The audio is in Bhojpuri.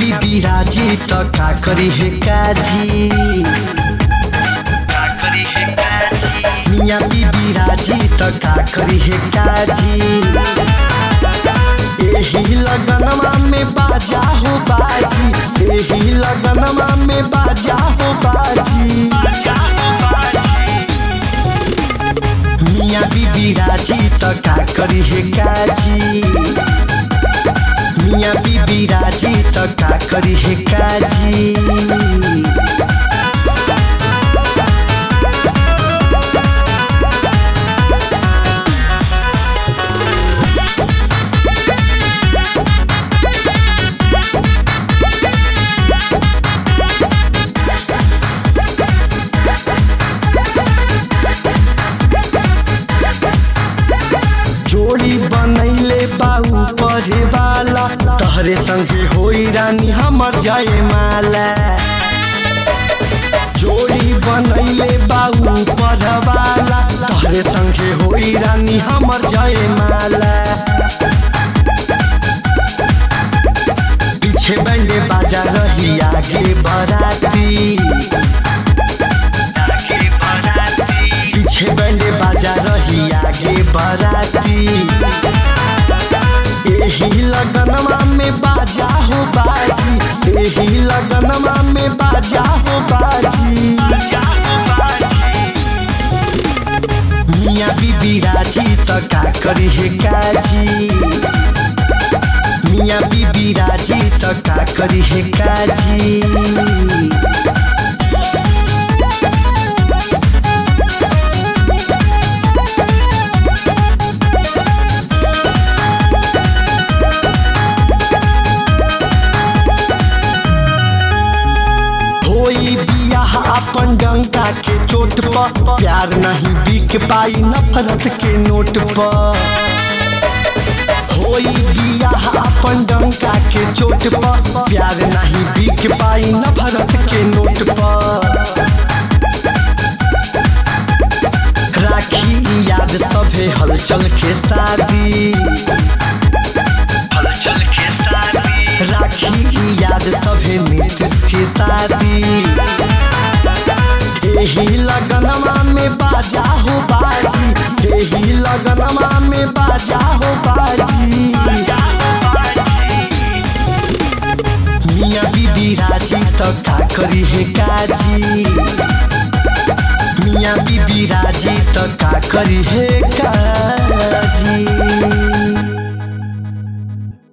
बीबी राजी त का करी हे काजी मिया बीबी राजी त का करी हे काजी एही लगनमा में बाजा हो बाजी एही लगनमा में बाजा हो बाजी मिया बीबी राजी त का करी हे काजी मिया बीबी राजी त का करी हे काजी जोड़ी बनैले बाऊ परे वाला तहरे संगे होई रानी हमर जाए माला जोड़ी बनैले बाऊ पर वाला तहरे संगे होई रानी हमर जाए माला पीछे बैंडे बाजा रही आगे बराती पीछे बैंडे बाजा रही आगे बराती एही लगनमा में बाजा हो बाजी एही लगनमा में बाजा हो बाजी मिया बीबी राजी त का करी हे काजी मिया बीबी राजी त का करी हे काजी होई बियाह अपन डंका के चोट पर प्यार नहीं बिक पाई नफरत के नोट पर होई बियाह अपन डंका के चोट पर प्यार नहीं बिक पाई नफरत के नोट पर राखी ई याद सभे हलचल के शादी हलचल के शादी राखी ई याद सभे नीतीश के शादी एही लगनमा में बाजा हो बाजी एही लगनमा में बाजा हो बाजी मिया बीबी राजी त का करी हे काजी मिया बीबी राजी त का करी हे काजी